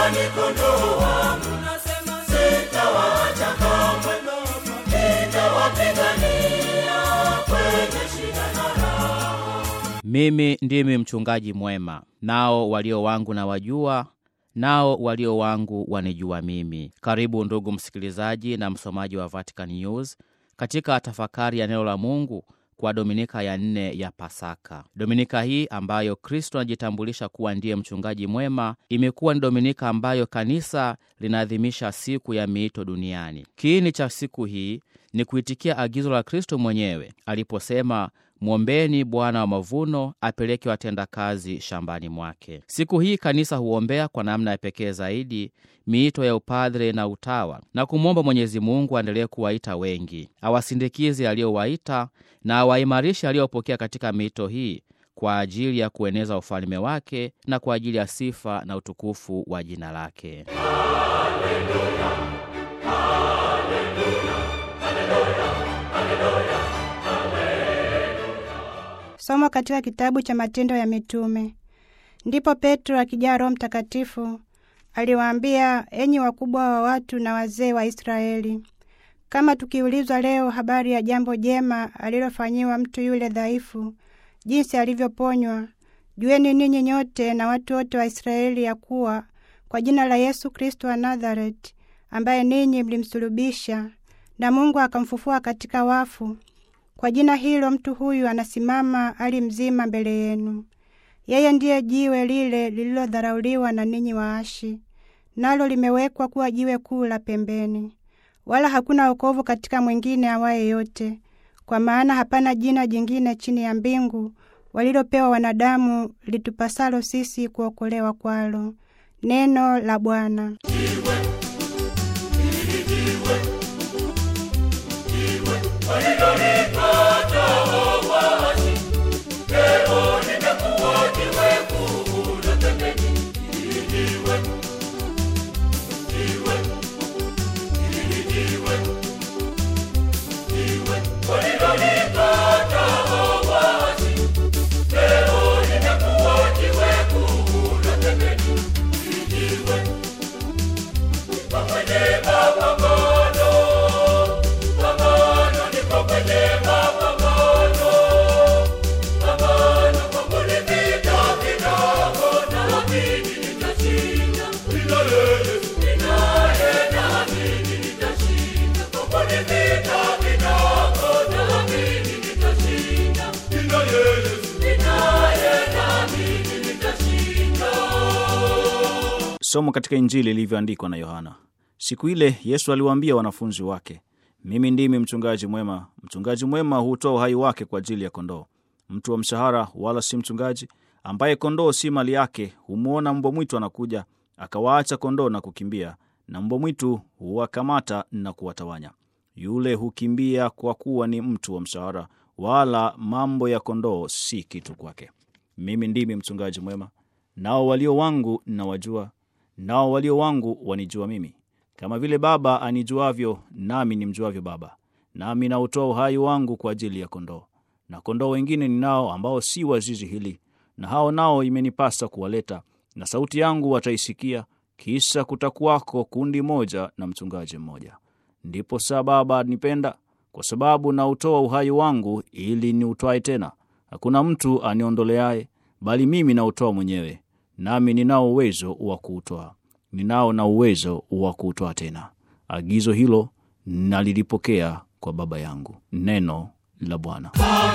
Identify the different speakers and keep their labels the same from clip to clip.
Speaker 1: ni kondoo wangu, sitawaacha kamwe, nitawapigania kwenye shida na raha.
Speaker 2: Mimi ndimi mchungaji mwema, nao walio wangu na wajua, nao walio wangu wanijua mimi. Karibu ndugu msikilizaji na msomaji wa Vatican News katika tafakari ya neno la Mungu kwa dominika ya nne ya Pasaka. Dominika hii ambayo Kristo anajitambulisha kuwa ndiye mchungaji mwema, imekuwa ni dominika ambayo kanisa linaadhimisha siku ya miito duniani. Kiini cha siku hii ni kuitikia agizo la Kristo mwenyewe aliposema Mwombeni Bwana wa mavuno apeleke watendakazi shambani mwake. Siku hii kanisa huombea kwa namna ya pekee zaidi miito ya upadre na utawa na kumwomba Mwenyezi Mungu aendelee kuwaita wengi, awasindikize aliyowaita na awaimarishe aliyopokea katika miito hii kwa ajili ya kueneza ufalme wake na kwa ajili ya sifa na utukufu wa jina lake.
Speaker 3: Somo katika kitabu cha Matendo ya Mitume. Ndipo Petro akijaa Roho Mtakatifu aliwaambia, enyi wakubwa wa watu na wazee wa Israeli, kama tukiulizwa leo habari ya jambo jema alilofanyiwa mtu yule dhaifu, jinsi alivyoponywa, jueni ninyi nyote na watu wote wa Israeli ya kuwa kwa jina la Yesu Kristo wa Nazareti, ambaye ninyi mlimsulubisha na Mungu akamfufua katika wafu, kwa jina hilo mtu huyu anasimama ali mzima mbele yenu. Yeye ndiye jiwe lile lililodharauliwa na ninyi waashi, nalo limewekwa kuwa jiwe kuu la pembeni. Wala hakuna wokovu katika mwingine awaye yote, kwa maana hapana jina jingine chini ya mbingu walilopewa wanadamu litupasalo sisi kuokolewa kwalo. Neno la Bwana.
Speaker 1: Walilolipata waasi, leo limekuwa jiwe kuu la pembeni. Hili jiwe, jiwe, hili jiwe, jiwe. Walilolipata waasi, leo limekuwa jiwe kuu la pembeni. Hili jiwe, lipo kwenye mapambano, pambano lipo kwenye mapambano, pambano kwa kulipita kidogo, naamini nitashinda. Ninaye Yesu, ninaye naamini nitashinda. Kwa kulipita kidogo, naamini nitashinda. Ninaye Yesu, ninaye naamini nitashinda.
Speaker 4: Somo katika Injili ilivyoandikwa na Yohana. Siku ile Yesu aliwaambia wanafunzi wake, mimi ndimi mchungaji mwema. Mchungaji mwema hutoa uhai wake kwa ajili ya kondoo. Mtu wa mshahara wala si mchungaji, ambaye kondoo si mali yake, humwona mbwa mwitu anakuja, akawaacha kondoo na kukimbia, na mbwa mwitu huwakamata na kuwatawanya. Yule hukimbia kwa kuwa ni mtu wa mshahara, wala mambo ya kondoo si kitu kwake. Mimi ndimi mchungaji mwema, nao walio wangu nawajua, nao walio wangu wanijua mimi, kama vile Baba anijuavyo, nami nimjuavyo Baba, nami nautoa uhai wangu kwa ajili ya kondoo. Na kondoo wengine ninao ambao si wa zizi hili, na hao nao imenipasa kuwaleta, na sauti yangu wataisikia, kisha kutakuwako kundi moja na mchungaji mmoja. Ndipo saa Baba anipenda, kwa sababu nautoa uhai wangu ili niutwae tena. Hakuna mtu aniondoleaye, bali mimi nautoa mwenyewe, nami ninao uwezo wa kuutoa, ninao na uwezo wa kuutoa tena. Agizo hilo nalilipokea kwa Baba yangu. Neno la Bwana.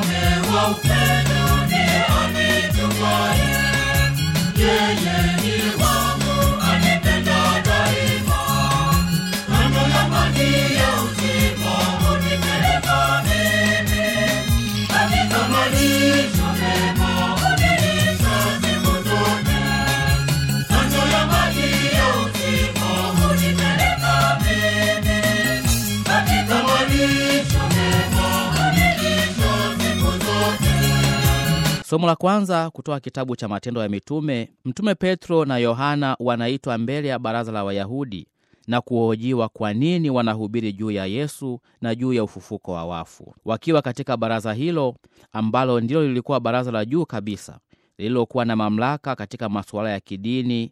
Speaker 2: Somo la kwanza kutoka kitabu cha Matendo ya Mitume. Mtume Petro na Yohana wanaitwa mbele ya baraza la Wayahudi na kuhojiwa kwa nini wanahubiri juu ya Yesu na juu ya ufufuko wa wafu. Wakiwa katika baraza hilo ambalo ndilo lilikuwa baraza la juu kabisa lililokuwa na mamlaka katika masuala ya kidini,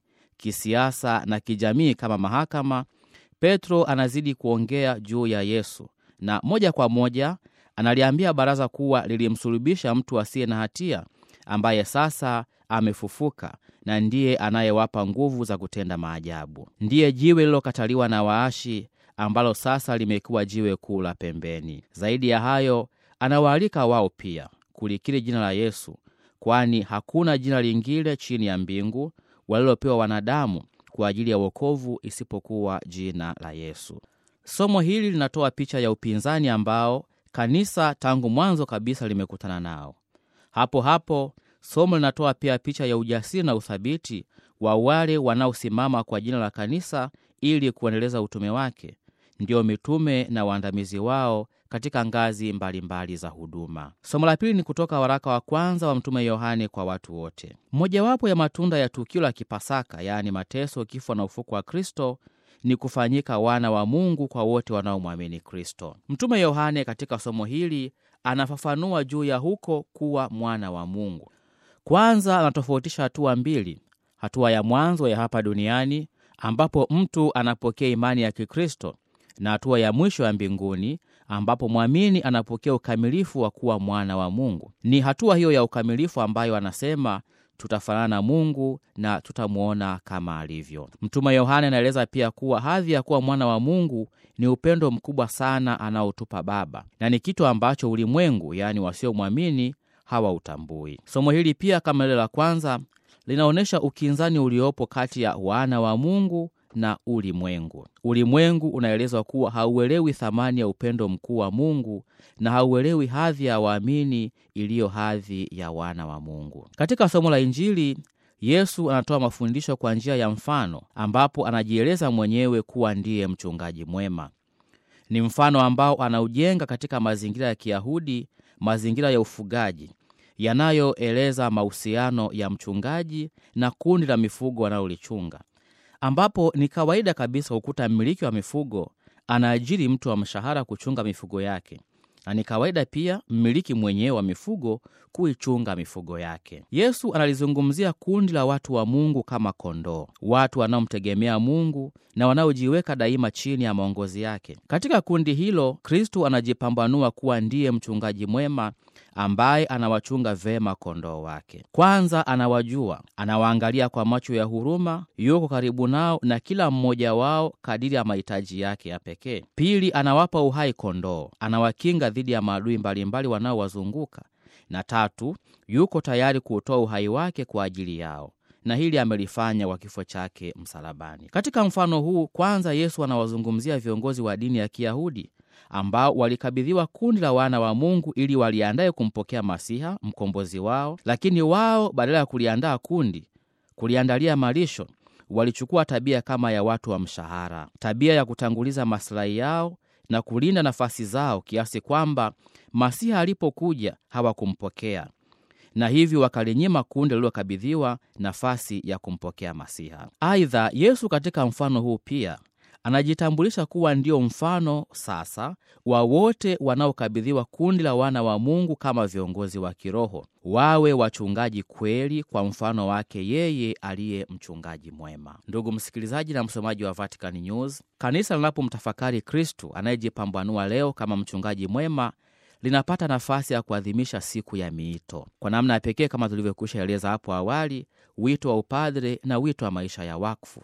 Speaker 2: kisiasa na kijamii kama mahakama, Petro anazidi kuongea juu ya Yesu na moja kwa moja analiambia baraza kuwa lilimsulubisha mtu asiye na hatia ambaye sasa amefufuka na ndiye anayewapa nguvu za kutenda maajabu. Ndiye jiwe lililokataliwa na waashi ambalo sasa limekuwa jiwe kuu la pembeni. Zaidi ya hayo, anawaalika wao pia kulikiri jina la Yesu, kwani hakuna jina lingine chini ya mbingu walilopewa wanadamu kwa ajili ya wokovu isipokuwa jina la Yesu. Somo hili linatoa picha ya upinzani ambao kanisa tangu mwanzo kabisa limekutana nao. Hapo hapo somo linatoa pia picha ya ujasiri na uthabiti wa wale wanaosimama kwa jina la kanisa ili kuendeleza utume wake, ndio mitume na waandamizi wao katika ngazi mbalimbali mbali za huduma. Somo la pili ni kutoka waraka wa kwanza wa Mtume Yohane kwa watu wote. Mojawapo ya matunda ya tukio la Kipasaka, yaani mateso, kifo na ufuko wa Kristo ni kufanyika wana wa Mungu kwa wote wanaomwamini Kristo. Mtume Yohane katika somo hili anafafanua juu ya huko kuwa mwana wa Mungu. Kwanza anatofautisha hatua mbili: hatua ya mwanzo ya hapa duniani ambapo mtu anapokea imani ya Kikristo na hatua ya mwisho ya mbinguni ambapo mwamini anapokea ukamilifu wa kuwa mwana wa Mungu. Ni hatua hiyo ya ukamilifu ambayo anasema tutafanana na Mungu na tutamwona kama alivyo. Mtume Yohane anaeleza pia kuwa hadhi ya kuwa mwana wa Mungu ni upendo mkubwa sana anaotupa Baba, na ni kitu ambacho ulimwengu, yaani wasiomwamini, hawautambui. Somo hili pia kama lile la kwanza linaonyesha ukinzani uliopo kati ya wana wa Mungu na ulimwengu. Ulimwengu unaelezwa kuwa hauelewi thamani ya upendo mkuu wa Mungu na hauelewi hadhi ya waamini iliyo hadhi ya wana wa Mungu. Katika somo la Injili, Yesu anatoa mafundisho kwa njia ya mfano, ambapo anajieleza mwenyewe kuwa ndiye mchungaji mwema. Ni mfano ambao anaujenga katika mazingira ya Kiyahudi, mazingira ya ufugaji yanayoeleza mahusiano ya mchungaji na kundi la mifugo wanalolichunga ambapo ni kawaida kabisa kukuta mmiliki wa mifugo anaajiri mtu wa mshahara kuchunga mifugo yake, na ni kawaida pia mmiliki mwenyewe wa mifugo kuichunga mifugo yake. Yesu analizungumzia kundi la watu wa Mungu kama kondoo, watu wanaomtegemea Mungu na wanaojiweka daima chini ya maongozi yake. Katika kundi hilo, Kristu anajipambanua kuwa ndiye mchungaji mwema ambaye anawachunga vema kondoo wake. Kwanza anawajua, anawaangalia kwa macho ya huruma, yuko karibu nao na kila mmoja wao kadiri ya mahitaji yake ya pekee. Pili, anawapa uhai kondoo, anawakinga dhidi ya maadui mbalimbali wanaowazunguka, na tatu, yuko tayari kuutoa uhai wake kwa ajili yao na hili amelifanya kwa kifo chake msalabani. Katika mfano huu, kwanza Yesu anawazungumzia viongozi wa dini ya Kiyahudi ambao walikabidhiwa kundi la wana wa Mungu ili waliandaye kumpokea Masiha mkombozi wao, lakini wao badala ya kuliandaa kundi, kuliandalia malisho, walichukua tabia kama ya watu wa mshahara, tabia ya kutanguliza masilahi yao na kulinda nafasi zao, kiasi kwamba Masiha alipokuja hawakumpokea na hivyo wakalinyima kundi lililokabidhiwa nafasi ya kumpokea Masiha. Aidha, Yesu katika mfano huu pia anajitambulisha kuwa ndio mfano sasa wa wote wanaokabidhiwa kundi la wana wa Mungu kama viongozi wa kiroho, wawe wachungaji kweli kwa mfano wake yeye aliye mchungaji mwema. Ndugu msikilizaji na msomaji wa Vatican News, kanisa linapomtafakari Kristu anayejipambanua leo kama mchungaji mwema linapata nafasi ya kuadhimisha siku ya miito kwa namna ya pekee, kama tulivyokwisha eleza hapo awali, wito wa upadre na wito wa maisha ya wakfu.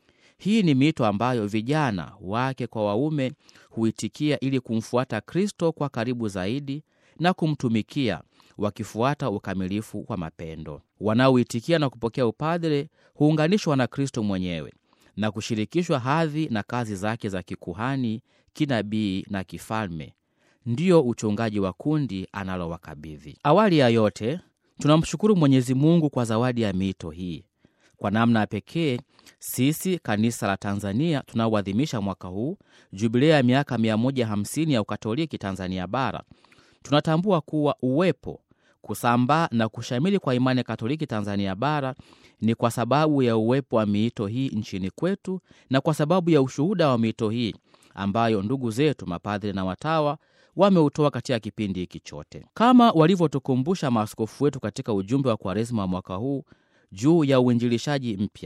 Speaker 2: Hii ni miito ambayo vijana wake kwa waume huitikia ili kumfuata Kristo kwa karibu zaidi na kumtumikia wakifuata ukamilifu wa mapendo. Wanaoitikia na kupokea upadre huunganishwa na Kristo mwenyewe na kushirikishwa hadhi na kazi zake za kikuhani, kinabii na kifalme ndiyo uchungaji wa kundi analowakabidhi. Awali ya yote, tunamshukuru Mwenyezi Mungu kwa zawadi ya miito hii. Kwa namna ya pekee, sisi kanisa la Tanzania tunaoadhimisha mwaka huu jubilea ya miaka 150 ya Ukatoliki Tanzania Bara, tunatambua kuwa uwepo, kusambaa na kushamili kwa imani ya Katoliki Tanzania Bara ni kwa sababu ya uwepo wa miito hii nchini kwetu na kwa sababu ya ushuhuda wa miito hii ambayo ndugu zetu mapadhiri na watawa wameutoa katika kipindi hiki chote, kama walivyotukumbusha maaskofu wetu katika ujumbe wa Kwaresma wa mwaka huu juu ya uinjilishaji mpya.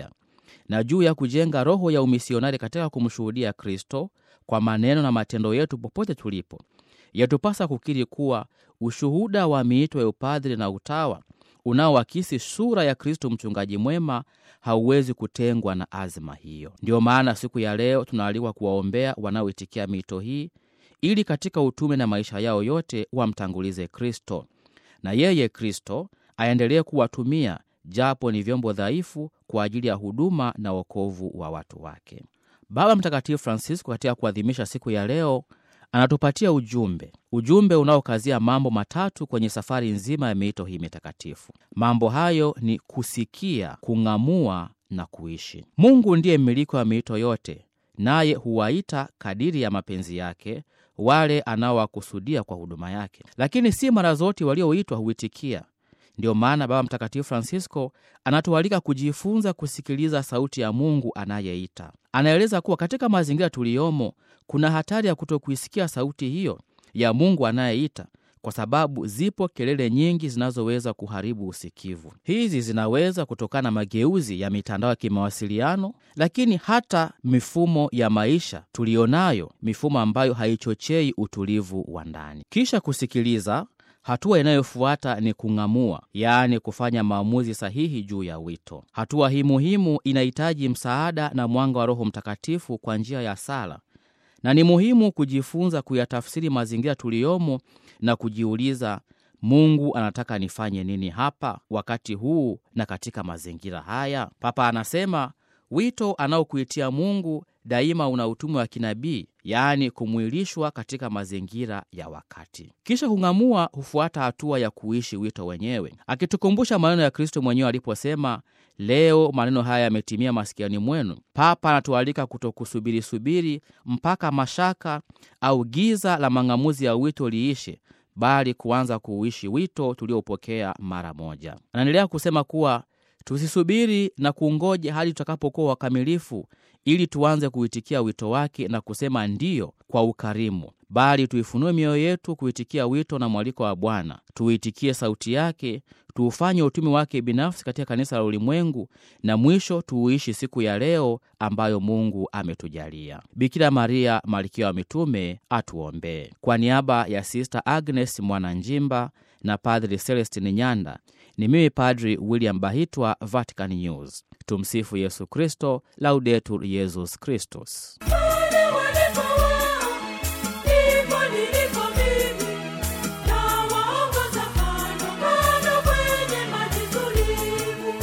Speaker 2: na juu ya kujenga roho ya umisionari katika kumshuhudia Kristo kwa maneno na matendo yetu popote tulipo. Yatupasa kukiri kuwa ushuhuda wa miito ya upadhiri na utawa unaoakisi sura ya Kristo mchungaji mwema hauwezi kutengwa na azma hiyo. Ndiyo maana siku ya leo tunaalikwa kuwaombea wanaoitikia miito hii ili katika utume na maisha yao yote wamtangulize Kristo na yeye Kristo aendelee kuwatumia japo ni vyombo dhaifu kwa ajili ya huduma na wokovu wa watu wake. Baba Mtakatifu Francisco katika kuadhimisha siku ya leo anatupatia ujumbe, ujumbe unaokazia mambo matatu kwenye safari nzima ya miito hii mitakatifu. Mambo hayo ni kusikia, kung'amua na kuishi. Mungu ndiye mmiliki wa miito yote, naye huwaita kadiri ya mapenzi yake wale anaowakusudia kwa huduma yake, lakini si mara zote walioitwa huitikia. Ndiyo maana Baba Mtakatifu Francisco anatualika kujifunza kusikiliza sauti ya Mungu anayeita. Anaeleza kuwa katika mazingira tuliyomo kuna hatari ya kutokuisikia sauti hiyo ya Mungu anayeita, kwa sababu zipo kelele nyingi zinazoweza kuharibu usikivu. Hizi zinaweza kutokana na mageuzi ya mitandao ya kimawasiliano, lakini hata mifumo ya maisha tuliyonayo, mifumo ambayo haichochei utulivu wa ndani. Kisha kusikiliza Hatua inayofuata ni kung'amua, yaani kufanya maamuzi sahihi juu ya wito. Hatua hii muhimu inahitaji msaada na mwanga wa Roho Mtakatifu kwa njia ya sala, na ni muhimu kujifunza kuyatafsiri mazingira tuliyomo na kujiuliza, Mungu anataka nifanye nini hapa, wakati huu na katika mazingira haya? Papa anasema wito anaokuitia Mungu daima una utume wa kinabii, yaani kumwilishwa katika mazingira ya wakati. Kisha kung'amua hufuata hatua ya kuishi wito wenyewe, akitukumbusha maneno ya Kristo mwenyewe aliposema, leo maneno haya yametimia masikiani mwenu. Papa anatualika kutokusubiri-subiri mpaka mashaka au giza la mang'amuzi ya wito liishe, bali kuanza kuuishi wito tuliopokea mara moja. Anaendelea kusema kuwa tusisubiri na kungoja hadi tutakapokuwa wakamilifu ili tuanze kuitikia wito wake na kusema ndiyo kwa ukarimu, bali tuifunue mioyo yetu kuitikia wito na mwaliko wa Bwana. Tuitikie sauti yake, tuufanye utume wake binafsi katika kanisa la ulimwengu, na mwisho tuuishi siku ya leo ambayo Mungu ametujalia. Bikira Maria, malkia wa mitume, atuombee. Kwa niaba ya Sista Agnes Mwananjimba na Padri Celestin Nyanda, ni mimi Padri William Bahitwa, Vatican News. Tumsifu Yesu Kristo, Laudetur Yesus Kristus.
Speaker 1: Pale walipo wao, ndipo nilipo mimi. Nawaongoza kando kando kwenye maji tulivu.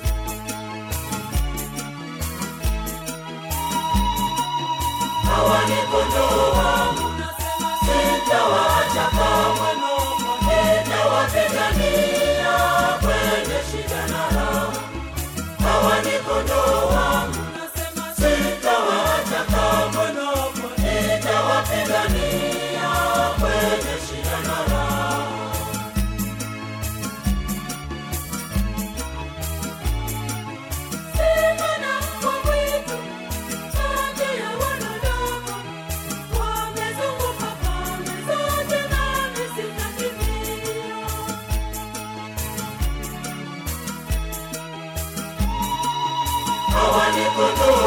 Speaker 1: Hawa ni kondoo wangu, sitawaacha kamwe. Nitawapigania kwenye shida na raha. Hawa ni kondoo wangu, sitawaacha kamwe. Nitawapigania kwenye shida na raha. Simama kwa wito kati ya wanadamu, wamezunguka pande zote, nami sitakimbia. Hawa ni kondoo